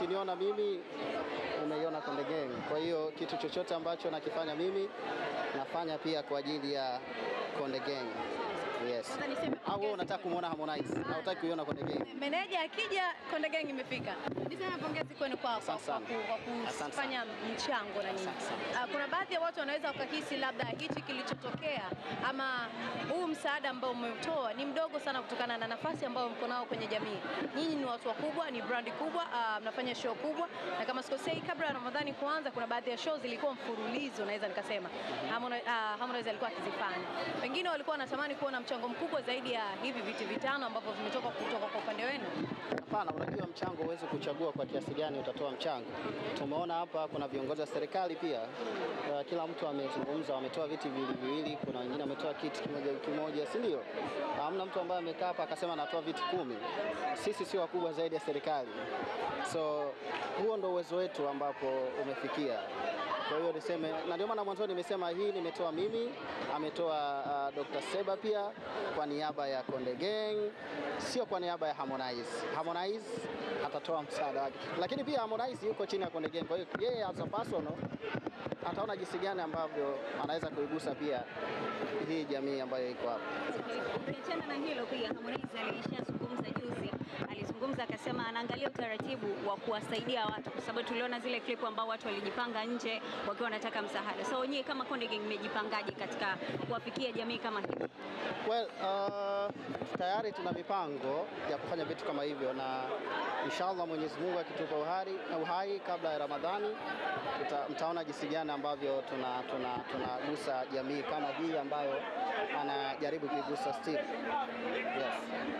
ukiniona mimi umeiona Konde Gang. Kwa hiyo kitu chochote ambacho nakifanya mimi nafanya pia kwa ajili ya Konde Gang. Yes. Sasa niseme Au wewe unataka kumwona Harmonize na hutaki kuiona Konde Gang? meneja akija Konde Gang imefika. Niseme pongezi kwenu kwa, kwa, kwa, Asante sana. ku- kwa Asante kufanya mchango na nini. Asante sana. Ah, Kuna baadhi ya watu wanaweza wakahisi labda hichi kilichotokea ama huu msaada ambao umetoa ni mdogo sana kutokana na nafasi ambayo mko nao kwenye jamii. Nyinyi ni watu wakubwa, ni brandi kubwa, ah, mnafanya show kubwa, na kama sikosei, kabla ya Ramadhani kuanza, kuna baadhi ya show zilikuwa mfululizo, naweza nikasema Harmonize, ah, Harmonize alikuwa akizifanya. Pengine walikuwa wanatamani kuona mchango mkubwa zaidi ya hivi viti vitano ambavyo vimetoka kutoka kwa upande wenu. Hapana, unajua mchango huwezi kuchagua kwa kiasi gani utatoa mchango. Tumeona hapa kuna viongozi wa serikali pia, uh, kila mtu amezungumza, wametoa viti viwili viwili, kuna wengine wametoa kiti kimoja kimoja, si ndio? Hamna mtu ambaye amekaa hapa akasema anatoa viti kumi. Sisi sio wakubwa zaidi ya serikali, so huo ndo uwezo wetu ambapo umefikia. Kwa hiyo niseme, na ndio maana mwanzoni nimesema hii nimetoa mimi, ametoa uh, Dr. Seba pia kwa niaba ya Konde Gang, sio kwa niaba ya Harmonize. Harmonize atatoa msaada wake, lakini pia Harmonize yuko chini ya Konde Gang, kwa hiyo yeye as a personal ataona jinsi gani ambavyo anaweza kuigusa pia hii jamii ambayo iko hapa. Ukiachana na hilo pia Harmonize alishazungumza juzi, alizungumza akasema anaangalia utaratibu wa kuwasaidia watu, kwa sababu tuliona zile klipu ambao watu walijipanga nje wakiwa wanataka msaada. So wenyewe kama Konde Gang mmejipangaje katika kuwafikia jamii kama hii? Well, uh, tayari tuna mipango ya kufanya vitu kama hivyo na inshallah Mwenyezi Mungu akitupa uhai, uhai kabla ya Ramadhani tuta, mtaona jinsi gani ambavyo tunagusa tuna, tunagusa jamii kama hii ambayo anajaribu kuigusa Steve. Yes.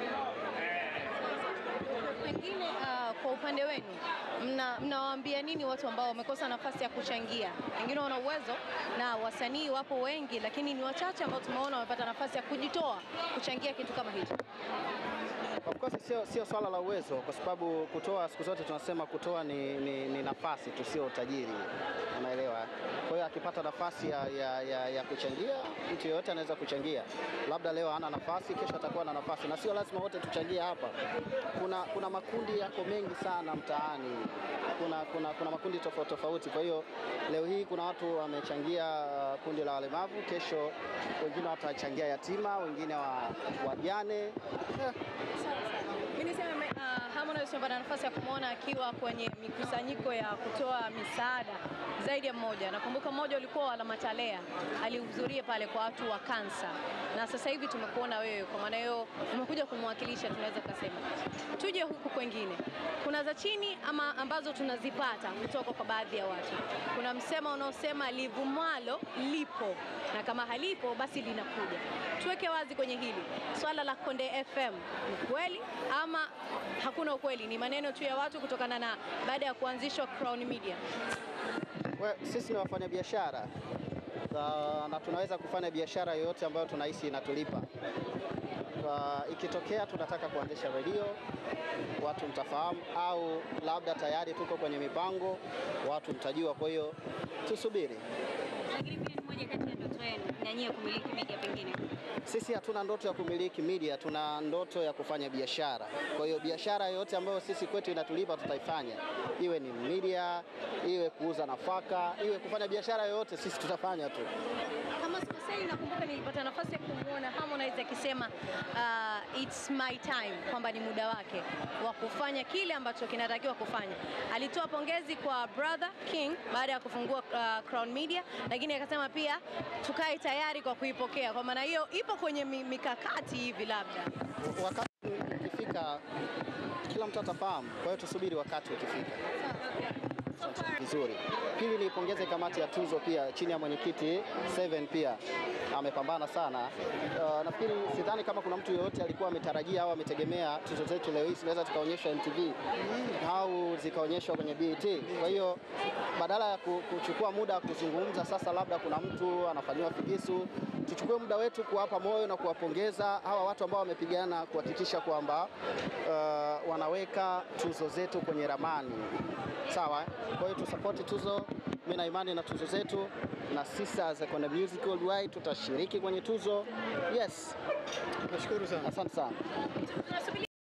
Pengine uh, kwa upande wenu mna- mnawaambia nini watu ambao wamekosa nafasi ya kuchangia? Wengine wana uwezo na wasanii wapo wengi, lakini ni wachache ambao tumeona wamepata nafasi ya kujitoa kuchangia kitu kama hicho. Of course sio, sio swala la uwezo, kwa sababu kutoa, siku zote tunasema kutoa ni, ni, ni nafasi tu, sio utajiri, unaelewa. Kwa hiyo akipata nafasi ya, ya, ya, ya kuchangia, mtu yeyote anaweza kuchangia. Labda leo hana nafasi, kesho atakuwa na nafasi, na sio lazima wote tuchangie hapa. Kuna, kuna makundi yako mengi sana mtaani, kuna, kuna, kuna makundi tofauti tofauti. Kwa hiyo leo hii kuna watu wamechangia uh, kundi la walemavu, kesho wengine watachangia yatima, wengine wa wajane eh, Mimi niseme uh, Harmonize tumepata nafasi ya kumwona akiwa kwenye mikusanyiko ya kutoa misaada zaidi ya mmoja. Nakumbuka mmoja ulikuwa wa Lamatalea, alihudhuria pale kwa watu wa kansa, na sasa hivi tumekuona wewe, kwa maana hiyo umekuja kumwakilisha, tunaweza kusema. Tuje huku kwengine, kuna za chini ama ambazo tunazipata kutoka kwa baadhi ya watu. Kuna msemo unaosema livumalo lipo na kama halipo basi linakuja. Tuweke wazi kwenye hili swala la Konde FM, ni kweli ama hakuna ukweli? Ni maneno tu ya watu kutokana na baada ya kuanzishwa Crown Media. We, sisi ni wafanyabiashara na, na tunaweza kufanya biashara yoyote ambayo tunahisi inatulipa. Kwa, ikitokea tunataka kuanzisha redio, watu mtafahamu, au labda tayari tuko kwenye mipango, watu mtajua. Kwa hiyo tusubiri. Lakini pia ni moja kati ya ndoto yenu na nyie kumiliki media pengine. Sisi hatuna ndoto ya kumiliki media, tuna ndoto ya kufanya biashara. Kwa hiyo biashara yoyote ambayo sisi kwetu inatulipa tutaifanya, iwe ni media, iwe kuuza nafaka, iwe kufanya biashara yoyote, sisi tutafanya tu. Kama sikosei, nakumbuka nilipata nafasi ya kumwona Harmonize akisema uh, it's my time, kwamba ni muda wake wa kufanya kile ambacho kinatakiwa kufanya. Alitoa pongezi kwa brother King baada ya kufungua uh, Crown Media, lakini akasema pia tukae tayari kwa kuipokea. Kwa maana hiyo ipo kwenye mi- mikakati hivi labda wakati ukifika kila mtu atafahamu. Kwa hiyo tusubiri wakati ukifika. Vizuri. Pili, niipongeze kamati ya tuzo pia chini ya mwenyekiti Seven pia amepambana sana. Uh, nafikiri sidhani kama kuna mtu yoyote alikuwa ametarajia au ametegemea tuzo zetu leo hii zinaweza zikaonyeshwa MTV au zikaonyeshwa kwenye BET. Kwa hiyo badala ya ku- kuchukua muda wa kuzungumza sasa, labda kuna mtu anafanyiwa figisu, tuchukue muda wetu kuwapa moyo na kuwapongeza hawa watu ambao wamepigana kuhakikisha kwamba uh, wanaweka tuzo zetu kwenye ramani. Sawa, eh? kwa hiyo tusapoti tuzo. Mimi na imani na tuzo zetu, na sisi as a Konde Music Worldwide tutashiriki kwenye tuzo. Yes, Nashukuru sana. asante sana. tunasubiri